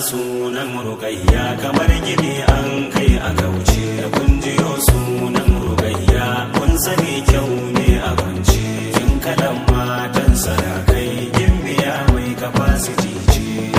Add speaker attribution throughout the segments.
Speaker 1: sunan rukayya kamar gini an kai a kauce kun jiyo sunan rukayya kun sani kyau ne a kwance kin kalan matan sarakai gimbiya mai capacity ce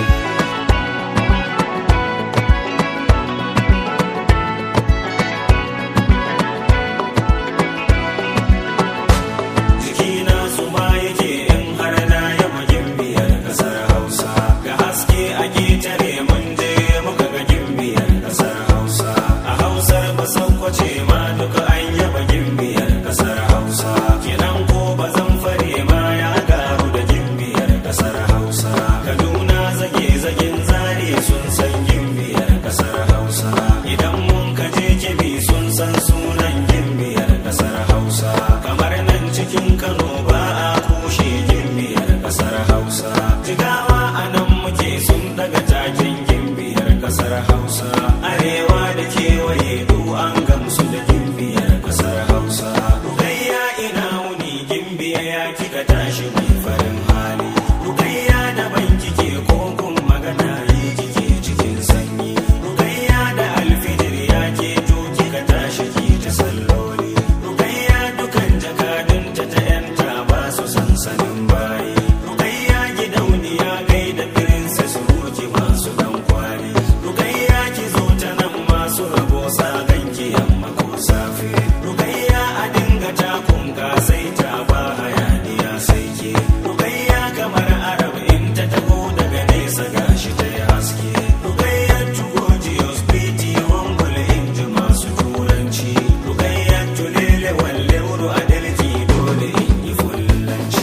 Speaker 1: jikina su ma yake in har na yaba gimbiyar kasar hausa ga haske a ketare mun je muka ga gimbiyar kasar hausa a hausar masaukace ma duka an yaba gimbiyar kasar hausa kidan ko ba zan fare ma ya garu da gimbiyar kasar hausa kaduna zage zagen zare sun san gimbiyar kasar hausa idan mun kaje kebi sun san sunan gimbiyar kasar hausa kamar nan cikin kano ba a kushe gimbiyar kasar hausa jigawa a nan muke sun daga takin gimbiyar kasar hausa arewa da kewaye du an gamsu da gimbiyar kasar hausa rukayya ina wuni gimbiya ya kika tashi mai farin hali rukayya da ban kike kokun magana yi kike cikin sanyi rukayya da alfijir ya ke to kika tashi ki ta salloli rukayya dukan jakadunta ta yanta ba su sansanin bayi rukayya gidauniya gaida princess ruki masu dan kwali rukayya ki zo ta nan masu rabo sa ganki yamma ko safe rukayya a dinga takun sai ta ba hayaniya sai ke rukayya kamar arab in ta taho daga nesa gashi ta yi haske rukayya tugojiyos piti humble in ji masu turanci rukayya tulele walle wuru adalci dole in yi fullanci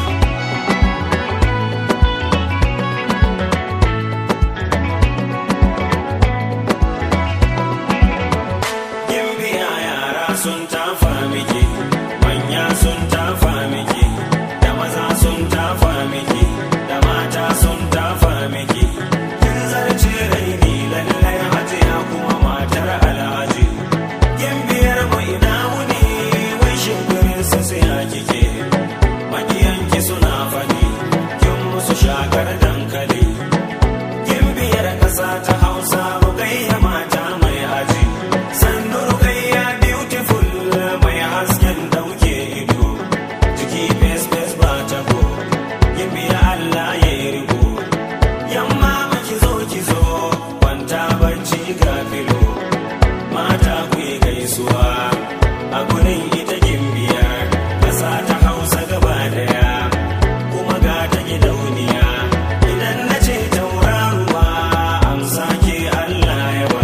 Speaker 1: Gimbiya yara sun tafa miki, manya sun tafa miki, da maza sun tafa miki, da mata sun tafa miki. Kin zarce raini lallai hajiya kuma matar alhaji. Gimbiyar mu ina wuni, wai shimfirin su siya kike. Makiyanki suna fani, kin musu shakar dankali. Gimbiyar ƙasa ta Hausa rukayya mata mai aji. Sannu rukayya beautiful mai hasken dauke ido. Jiki fes fes ba ta ko. Gimbiya Allah ya yi riko. Yamma maki zo ki zo, kwanta barci ga filo. Mata ku yi gaisuwa, a gurin ita gimbiyar. Ƙasa ta Hausa gaba daya, kuma ga ta gidauniya. Idan na ce tauraruwa, amsa ke Allah ya ba.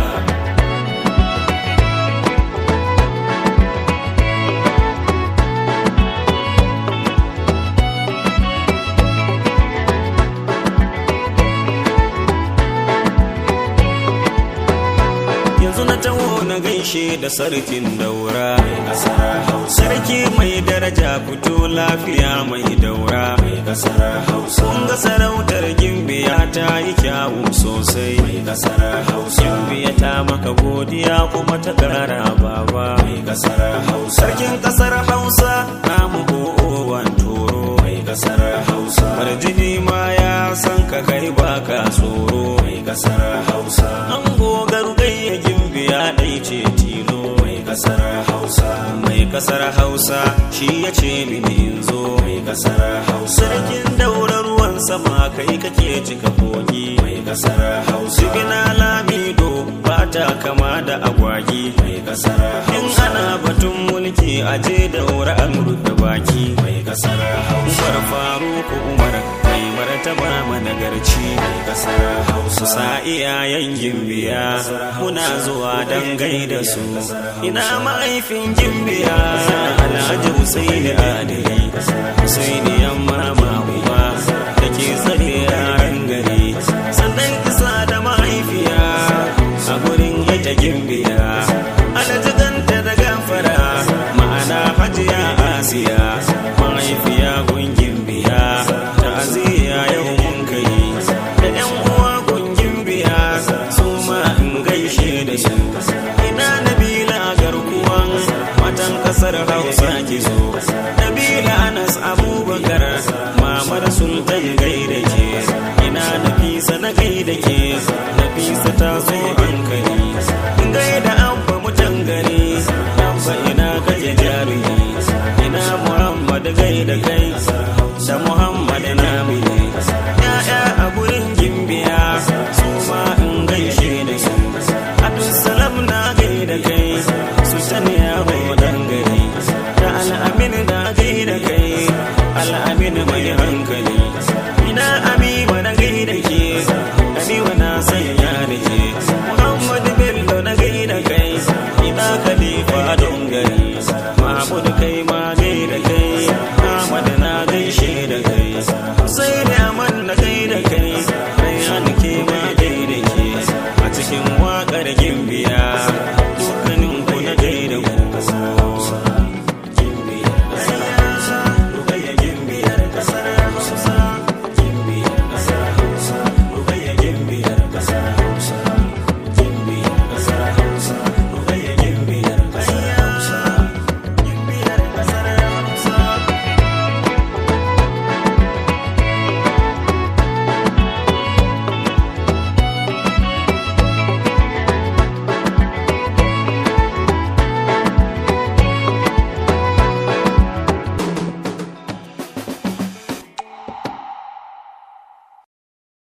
Speaker 1: yanzu na taho na gaishe da sarkin daura sarki mai daraja fito lafiya mai daura kun ga sarautar gimbiya ta yi kyawu sosai gimbiya ta maka godiya kuma ta kara baba sarkin kasar hausa namu ko'owan toro farjini ma ya san ka kai baka tsoro an gogar gayya gimbiya ɗai ce tilo mai kasar hausa mai kasar hausa shi ya ce mini in zo mai kasar hausa sarkin daura ruwan sama kai kake cika kogi mai kasar hausa sigina lamido ba ta kama da agwagi mai kasar hausa in ana batun mulki aje daura an rufe baki mai kasar hausa faruku umar mai martaba managarci mai kasar hausa sa iyayen gimbiya muna zuwa dan gaida su ina mahaifin gimbiya alhaji husaini adali husaini yamma uba da ke tsare yaran gari sannan kisa da mahaifiya a gurin ita gimbiya alajiganta da gafara ma'ana hajiya asiya mahaifiya gungin biya ta aziya yau mun kai da yan uwa gungin biya su ma in gaishe da su ina nabila garkuwan matan kasar hausa ki zo nabila anas abubakar mamar sultan gaida ke nesa na gai da ke nafisa ta zo hankali gai da abba mutan gari abba ina kaje jari ina muhammad gai da kai da muhammad na